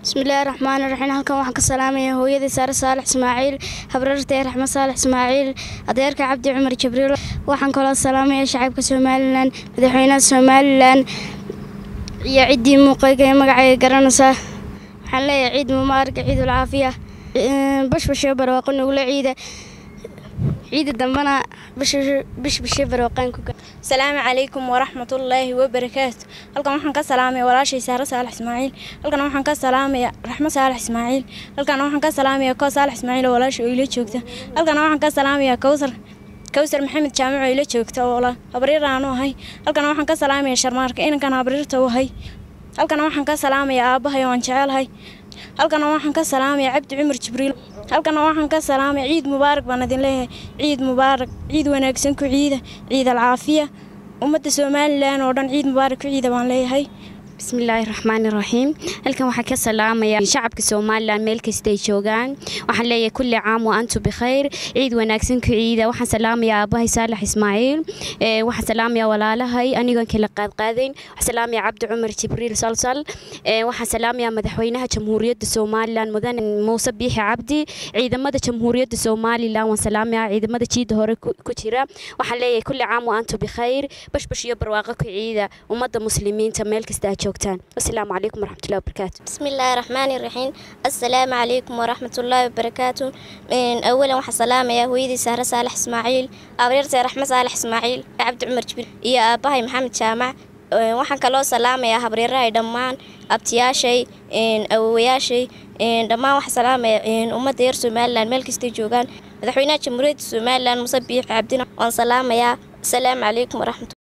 bismillaahi raxmaani raxiim halkan waxaan ka salaamayaa hooyadii saare saalax ismaaciil habrartee raxmed saalax ismaaciil adeerka cabdi cumar jibriil waxaan kaloo salaamayaa shacabka somalilan madaxweynaha somalilan iyo ciddii muuqayga ee magacayga garanaysa waxaan leeyahay ciid mubaaraka ciidul caafiya bashbashee barwaaqo nugula ciida ciida dambana bishbashee barwaaqaan ku asalaamu calaykum waraxmatullaahi wabarakaatu halkan waxaan ka salaamaya walaashay saare saalax ismaaciil halkan waxaan ka salaamaya raxmo saalax ismaaciil halkan waxaan ka salaamaya koo saalax ismaaciil oo walaasha oo ila joogta halkan waxaan ka salaamaya kowsar kowsar maxamed jaamic oo ila joogta oo habriir aanu ahay halkan waxaan ka salaamaya sharmaarka inankan habriirta u ahay halkan waxaan ka salaamaya aabbahay oo aan jecelahay halkan waxaan ka salaamaya cabdi cumar jibriil halkan waxaan ka salaamaya ciid mubaarak baan idin leeyahay ciid mubaarak ciid wanaagsan ku ciida ciid alcaafiya ummadda somalilan oo dhan ciid mubaarak ku ciida baan leeyahay bismillaahi raxmaani raxiim halkan waxaa ka salaamaya shacabka somalilan meel kastay joogaan waxaan leeyahay kulli caam wa antu bikhayr ciid wanaagsan ku ciida waxaan salaamaya aabbahay saalax ismaaciil waxaan salaamaya walaalahay anigoon kala qaadqaadayn waxaan salaamaya cabdi cumar jibriil salsal waxaan salaamaya madaxweynaha jamhuuriyadda somalilan mudane muuse biixi cabdi ciidamada jamhuuriyadda somalilan waan salaamaya ciidamada jiida hore ku jira waxaan leeyahay kulli caam wa antu bikhayr bashbash iyo barwaaqo ku ciida ummadda muslimiinta meel kasta aad asalaamu calaykum waraxmatullahi wabarakaatu bismillaahi raxmaani raxiim assalaamu calaykum waraxmatullaahi wabarakaatu awalan waxaa salaamayaa hooyadii saare saalax ismaaciil abriirtay raxme saalax ismaaciil cabdi cumar jibriil iyo aabbahay maxamed jaamac waxaan kaloo salaamayaa habriirahay dhammaan abtiyaashay awowayaashay dhammaan waxaa salaamaya ummadda reer somalilan meel kastay joogaan madaxweynaha jamhuuriyadda somalilan muse biix cabdina waan salaamayaa asalaamu calaykum waraxmatu